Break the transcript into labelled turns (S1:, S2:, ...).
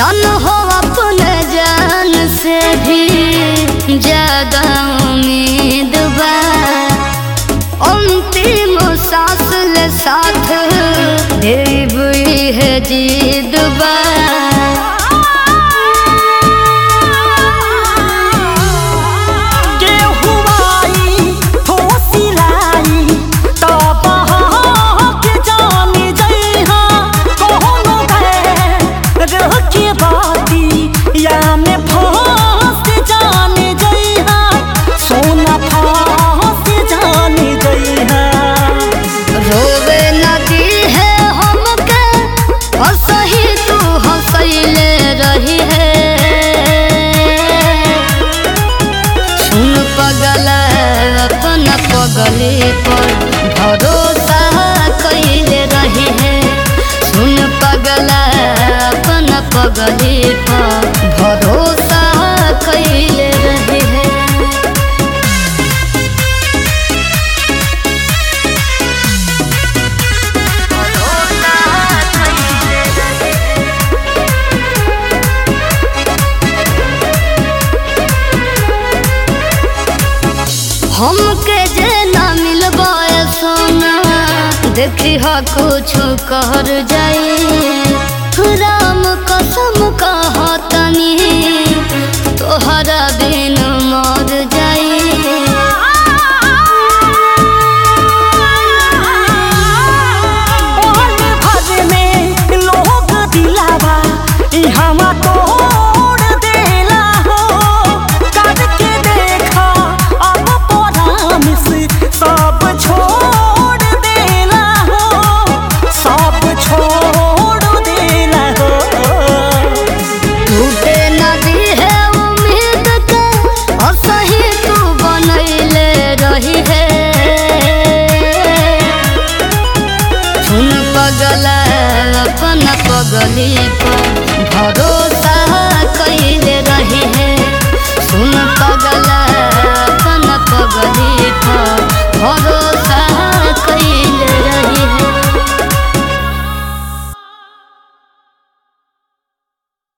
S1: जान हो अपने जान से भी ज्यादा उम्मीद बा अंतिम सांस ले साथ देव है जीद बा
S2: के हुआई हो सिलाई तब के जाने जइहा कोनो रह के बाती या में फांस जाने जइहा सोना फांस जाने जइहा
S1: रोवे नदी है हमके हंसही तू हंसैले रही है सुन पगल अपन पगली पर भरोसा कैले रही है सुन पगल अपन पगली पर भरोसा कैले रही है हमके जे ना मिलबा सोना देखी हा कुछ कर जाई राम कसम कहा तनी तोहरा बिन मर जाई
S2: ओहन भर में लोग दिलावा इहवा तोड़ देला हो करके देखा अब परामिस सब छोड़ देला हो सब छोड़ देला हो
S1: टूटे नदी है उम्मीद के और सही तू बनैले रही है सुन पगल अपन पगली